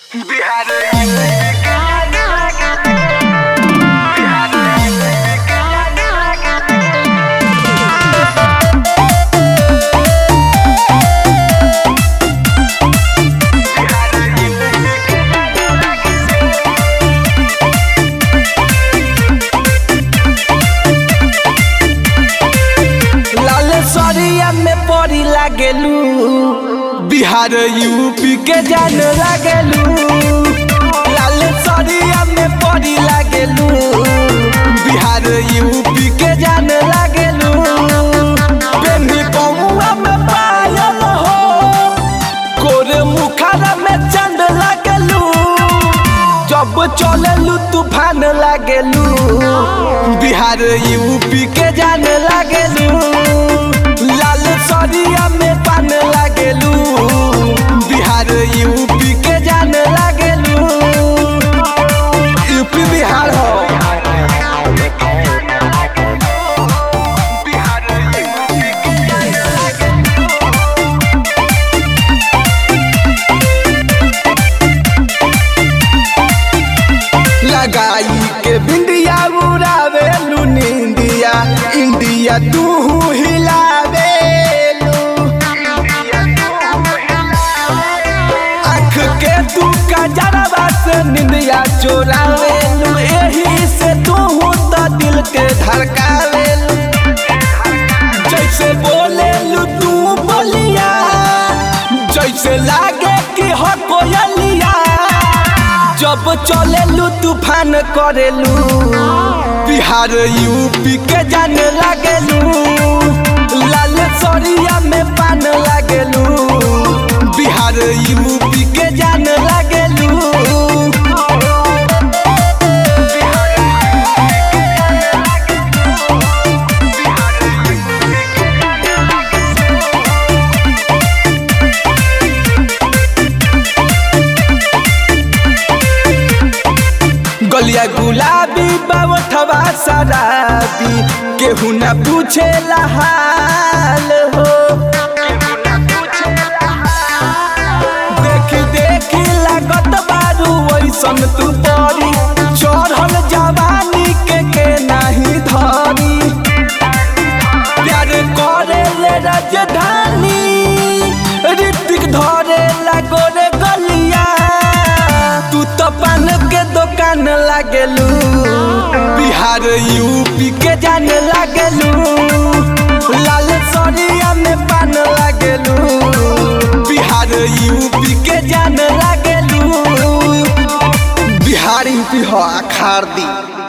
लाल सरिया में पड़ी लागेलू बिहार यूपी के जान लागेलू लाल सरिया में पड़ी लागेलू बिहार यूपी के जान लागेलू पेन्ही कौआ में पायल हो कोरे मुखारा में चंद लागेलू जब चलेलू तूफान लागेलू बिहार यूपी के जान लागेलू लाल सरिया में पान लागेलू बिहार यूपी के जान लागेलू यूपी बिहार हो लगाई के बिंदिया उड़ावे लू निंदिया इंडिया तू हिलावे आँख के तू कजरवा से निंदिया चोरावे लू एही से तू तो दिल के धड़कावे जैसे बोले लू तू बोलिया जैसे लागे कि हो कोयलिया जब चलेलू तूफान करेलू बिहार यूपी के जाने लागेलू लाल सरिया में पान लागेलू बिहार यूपी के जाने लागेलू गलिया गुलाबी बावठवा शराबी केहू न पूछे हाल हो देखी देखी लागत बारू वैसन तू परी चढ़ल जवानी के के नाही धरी प्यार करे ले राजधानी ऋतिक धरे लागो रे गलिया तू तो पान के दुकान लागेलू बिहार यूपी के जाने लागेलू लाल सरिया में पान लागेलू बिहार यूपी के जाने लागेलू बिहार यूपी हो अखार दी